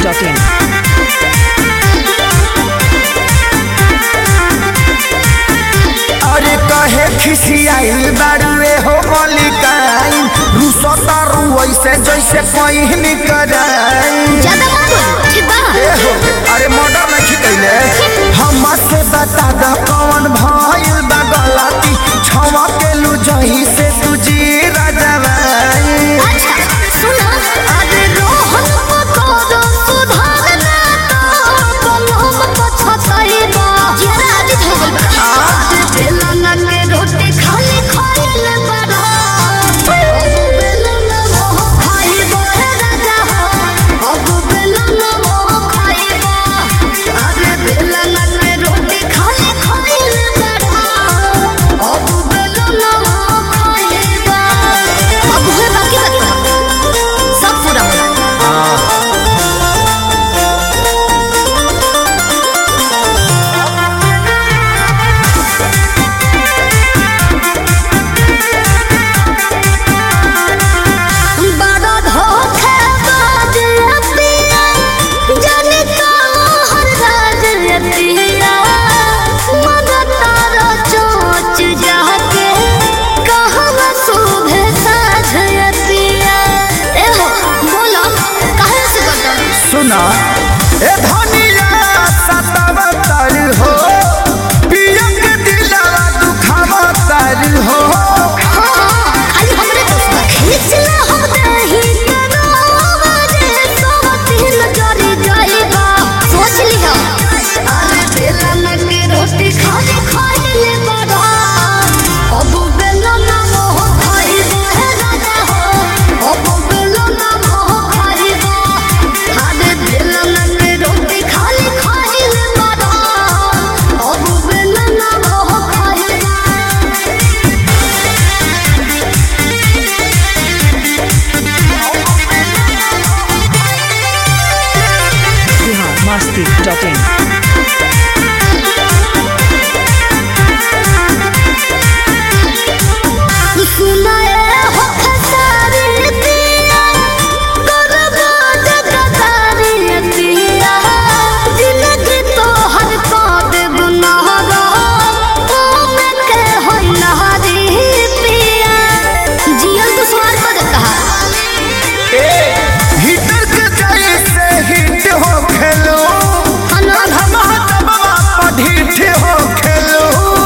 biharmasti.in अरे कहे खिसियाइल बाड़ुए हो मलिकाइन रूसो तारू ऐसे जैसे कहीं कराई ज्यादा मत बोलो ठीक बा ए हो अरे मर्डर नहीं कैले हम से बता द कौन भइल बा गलती छवा के लू जही से तुझी राजवाई अच्छा सुनो अरे रोहन को करो सुधारना तो कलम पछताई बा जरा आज हो गइल बा आज बेलना के रोटी खाली खाइल बड़ा अब बेलना मोह खाइबो हे राजा हो अब बेलना मोह खाइबो अरे बेलना के रोटी खाली खाइल बड़ा अब बेलना मोह खाइबो अब हुए बाकी बाकी सब पूरा होला बड़ा धोखेबाज पिया जाने कहाँ राज पिया मन तारा चोच जाके कहाँ शोभे साझ पिया ए हो बोलो काहे से करता सुना ए धनिया सतावतर हो पियंग दिलवा दुखावतर हो खाली हमरे दोस्त बा खींचला हम दही कनावा जे सोतिन जरी जाइबा सोच लिहा अरे बेलन के रोटी खाली खाइले बड़ा अब बेलन मोह खाइबो हे राजा हो अब बेलन मोह खाइबो अरे बेलन के रोटी खाली खाइले बड़ा अब बेलन मोह खाइबो biharmasti.in सुनाए हो खसारी दिया करबो जगदारी दिया जिंदगी तो हर को देव नहरा ओमे के होई नहरी पिया जियन तो स्वार को देता हिटर के जैसे हिट हो खेलो अनाथ धमाधमा पढ़िठ हो खेलो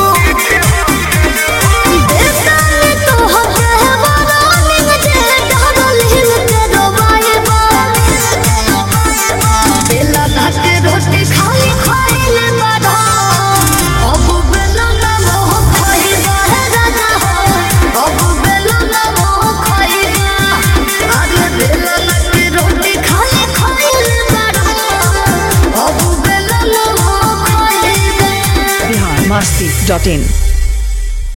देवता ने तो हके वरानिंग जे डरल हिल के रोबाइबा बेला के रोटी खाली खाइले बड़ा अब बेला ना मोह खाइबा हे राजा हो अब बेला ना मोह खाइबा अरे बेला के रोटी खाली खाइले बड़ा अब बेला ना मोह खाइबा biharmasti.in